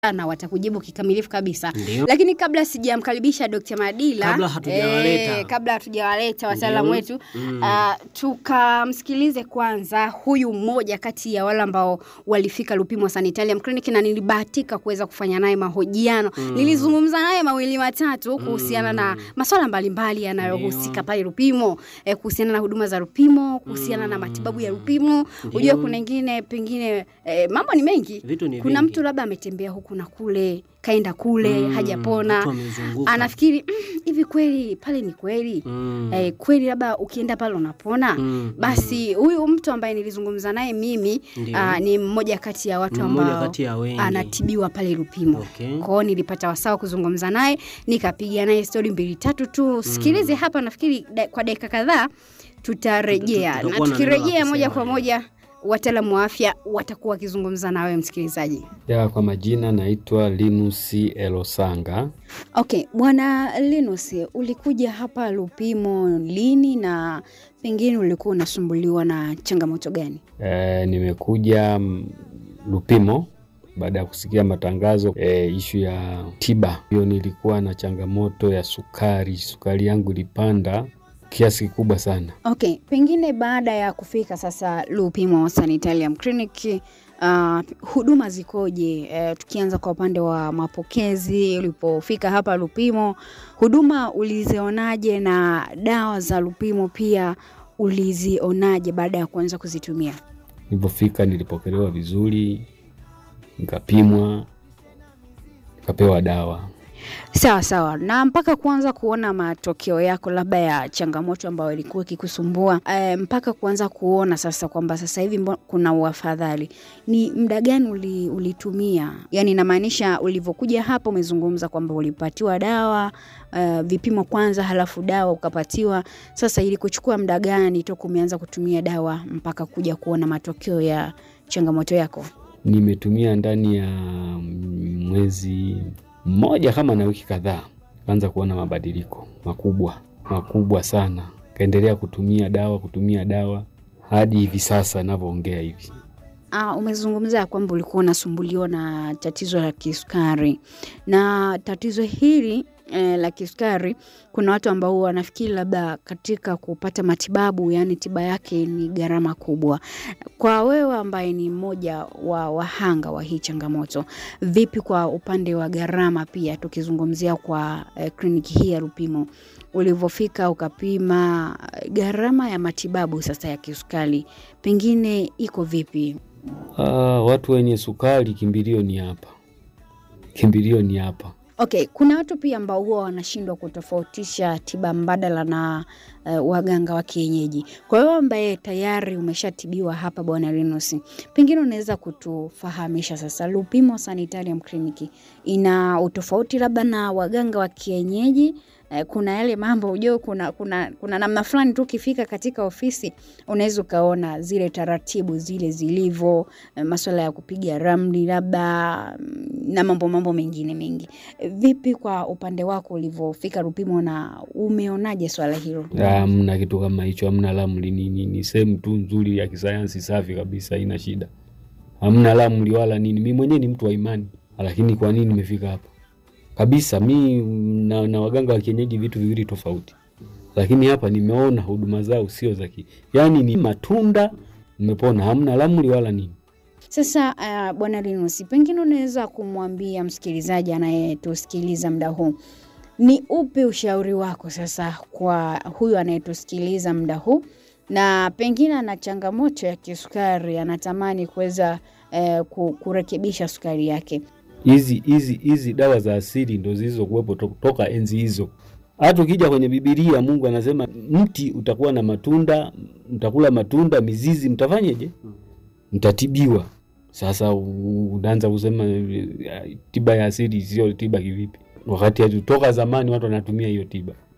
na watakujibu kikamilifu kabisa. Ndio. Lakini kabla sijamkaribisha Dr. Madila, Kabla hatujawaleta. eh, kabla hatujawaleta wataalamu Ndio. wetu Mm. ah, tukamsikilize kwanza huyu mmoja kati ya wale ambao walifika Lupimo Sanitarium Clinic na nilibahatika kuweza kufanya naye mahojiano. Nilizungumza naye mawili matatu kuhusiana na masuala mbalimbali yanayohusika Ndio. pale Lupimo, eh, kuhusiana na huduma za Lupimo, kuhusiana na matibabu ya Lupimo. Unajua kuna ingine pengine eh, mambo ni mengi. Vitu ni Kuna vingi. mtu labda ametembea huku na kule, kaenda kule, Mm, hajapona. mtu amezunguka. Anafikiri "Mm, hivi kweli pale ni kweli? Mm. Eh, kweli labda ukienda pale unapona? Mm, Basi huyu mtu ambaye nilizungumza naye mimi Ndio. aa, ni mmoja kati ya watu Ni mmoja ambao kati ya wengi. anatibiwa pale Lupimo. Okay. Kwao nilipata wasaa wa kuzungumza naye, nikapiga naye stori mbili tatu tu. Sikilize hapa, nafikiri da, kwa dakika kadhaa tutarejea, Tuta- na tutakuwa na neno la tukirejea moja kusema, kwa moja wataalamu wa afya watakuwa wakizungumza na wewe msikilizaji. Ya, kwa majina naitwa Linus Elosanga. Okay, Bwana Linus, ulikuja hapa Lupimo lini na pengine ulikuwa unasumbuliwa na changamoto gani? E, nimekuja mm, Lupimo baada ya kusikia matangazo e, ishu ya tiba hiyo. Nilikuwa na changamoto ya sukari, sukari yangu ilipanda kiasi kikubwa sana. Okay, pengine baada ya kufika sasa Lupimo Sanitarium Clinic uh, huduma zikoje? Uh, tukianza kwa upande wa mapokezi, ulipofika hapa Lupimo, huduma ulizionaje na dawa za Lupimo pia ulizionaje baada ya kuanza kuzitumia? Nilipofika nilipokelewa vizuri, nikapimwa, nikapewa dawa. Sawa sawa, na mpaka kuanza kuona matokeo yako labda ya changamoto ambayo ilikuwa ikikusumbua e, mpaka kuanza kuona sasa kwamba sasa hivi mbo- kuna uafadhali, ni muda gani uli, ulitumia? Yani inamaanisha ulivyokuja hapa, umezungumza kwamba ulipatiwa dawa uh, vipimo kwanza, halafu dawa ukapatiwa. Sasa ili kuchukua muda gani toka umeanza kutumia dawa mpaka kuja kuona matokeo ya changamoto yako? Nimetumia ndani ya mwezi mmoja kama na wiki kadhaa, kaanza kuona mabadiliko makubwa makubwa sana. Kaendelea kutumia dawa kutumia dawa hadi hivi sasa navyoongea hivi. Ah, umezungumzia kwamba ulikuwa unasumbuliwa na tatizo la kisukari na tatizo hili eh, la kisukari, kuna watu ambao wanafikiri labda katika kupata matibabu, yani tiba yake ni gharama kubwa. Kwa wewe ambaye ni mmoja wa wahanga wa hii changamoto, vipi kwa upande wa gharama pia, tukizungumzia kwa eh, kliniki hii ya Lupimo ulivyofika ukapima, eh, gharama ya matibabu sasa ya kisukari pengine iko vipi? Ah, watu wenye sukari kimbilio ni hapa, kimbilio ni hapa. Okay, kuna watu pia ambao huwa wanashindwa kutofautisha tiba mbadala na uh, waganga wa kienyeji. Kwa hiyo ambaye tayari umeshatibiwa hapa Bwana Linus, pengine unaweza kutufahamisha sasa, Lupimo Sanitarium Clinic ina utofauti labda na waganga wa kienyeji? Eh, kuna yale mambo ujue, kuna, kuna, kuna namna fulani tu ukifika katika ofisi unaweza ukaona zile taratibu zile zilivyo, eh, maswala ya kupiga ramli labda mm, na mambo mambo mengine mengi. Eh, Vipi kwa upande wako ulivyofika Lupimo na umeonaje swala hilo? Hamna kitu kama hicho, hamna lamli. Ni, ni, ni sehemu tu nzuri ya kisayansi safi kabisa, haina shida, hamna lamli wala nini. Mi mwenyewe ni mtu wa imani, lakini kwa nini nimefika hapa kabisa? Mi na, na waganga wa kienyeji vitu viwili tofauti, lakini hapa nimeona huduma zao sio za ki, yani ni matunda, nimepona, hamna lamli wala nini. Sasa uh, Bwana Linus, pengine unaweza kumwambia msikilizaji anayetusikiliza muda huu, ni upi ushauri wako sasa kwa huyu anayetusikiliza muda huu na pengine ana changamoto ya kisukari, anatamani kuweza eh, ku- kurekebisha sukari yake? hizi hizi hizi dawa za asili ndo zilizokuwepo to- toka enzi hizo. Hata ukija kwenye Bibilia Mungu anasema mti utakuwa na matunda, mtakula matunda, mizizi mtafanyeje? Mtatibiwa. Sasa u- unaanza kusema eh, tiba ya asili sio tiba kivipi? Wakati hatu- toka zamani watu wanatumia hiyo tiba.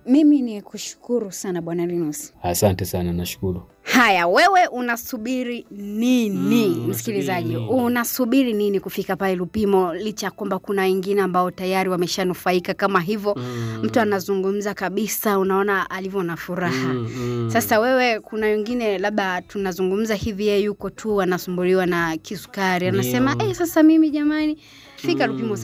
Mimi ni kushukuru sana Bwana Linus. Asante sana, nashukuru. Haya, wewe unasubiri nini Mm, msikilizaji? unasubiri nini? Unasubiri nini kufika pale Lupimo, licha ya kwamba kuna wengine ambao tayari wameshanufaika kama hivyo mtu anazungumza kabisa, unaona alivyo na furaha. Sasa wewe, kuna wengine labda tunazungumza hivi, yeye yuko tu anasumbuliwa na kisukari, anasema Ndio. eh, sasa mimi jamani, fika Mm. Lupimo